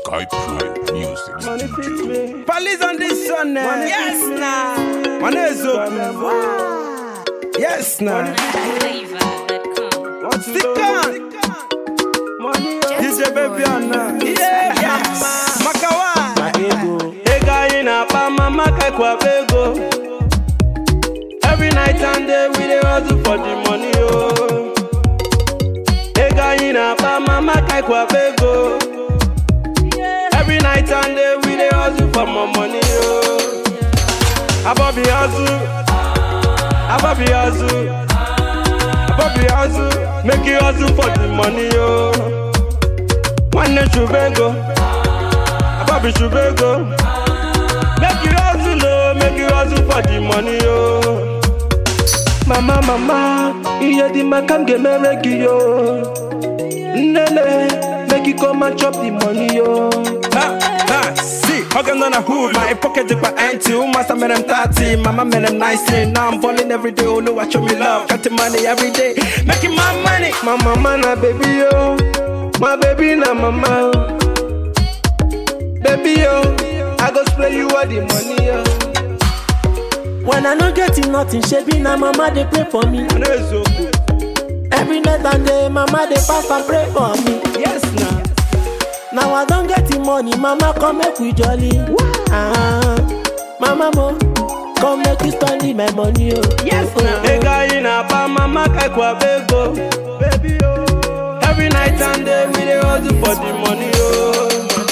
Skype Crew Music Money fix Studio. me. Police on this one, eh? Money yes, fix me. nah. Man, is open. Yes, nah. Want to Stick know on. Money oh. DJ baby on now. Yeah, yes. Makawa. My ego. Ego in a pa mama kakwa bego. Every night and day we dey hustle for the money oh. Ego in a pa mama kakwa bego. Every night and day we dey hustle for more money oh. Abobi hustle, Abobi hustle, Abobi hustle, make you hustle for the money oh. One day shubego. Bobby Shubego. Make you hustle, oh, make you hustle for the money, oh. Mama, mama, iye di makam ge meregi, yo. Nene, make you come and chop the money, yo. Ha, ha, see, hugging on a hood, my pocket is my empty. Who must have made them 30? Mama made them 19. Now I'm balling every day. Oh, no, I show me love. Cutting money every day. Making my money. My mama na baby, yo. My baby na mama, oh. Baby, yo, I go spray you all the money, yo. When I no get it, nothing, shebi na mama dey pray for me. I know it's so good. Every night and day, mama dey fast and pray for me. Yes, now. Now I don't get the money, mama come make we jolly. Ah, mama mo, come make you spend my money, oh. Yes, oh, now. oh. Ega in a pa mama kakwa bego. Baby, oh. Every night and day we dey hustle for the money, oh.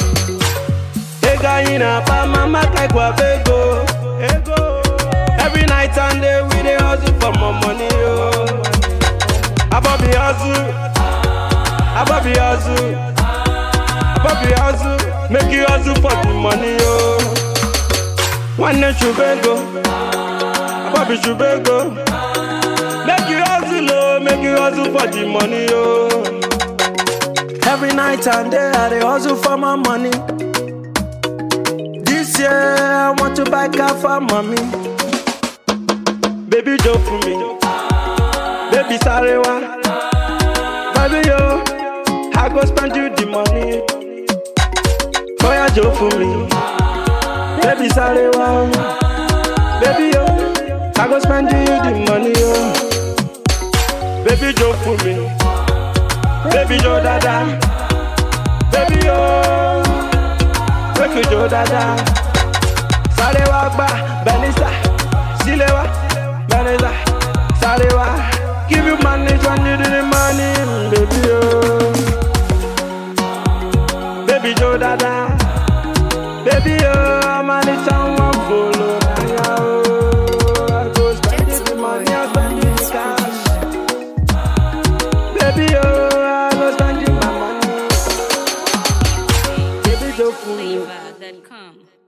Ega in a pa mama kakwa bego. Ego. Every night and day we dey hustle for more money, oh. Abobi hustle, Abobi hustle, Abobi hustle, make you hustle for the money, oh. One day shubego, Abobi shubego. Make you hustle, oh, make you hustle for the money, oh. Every night and day, I dey hustle for my money. This year, I want to buy car for mommy. Baby, jump for me. Baby, sorry, wa. Baby, yo, I go spend you the money. Boy, I jump for me. Baby, sorry, wa. Baby, yo, I go spend you the money, yo. Baby, jump for me. Baby, yo, dada. Baby, yo, make you jo dada. Sáré wá gbà Benisa, sílé wá Benisa, sáré wá. Give you money when you do the money, baby oh. Baby jo dada, baby oh, I'm only someone follow na ya oh. I go spend it the money, I spend it the cash. Baby oh, I go spend it my money. Baby jo fún mi. Flavor.com.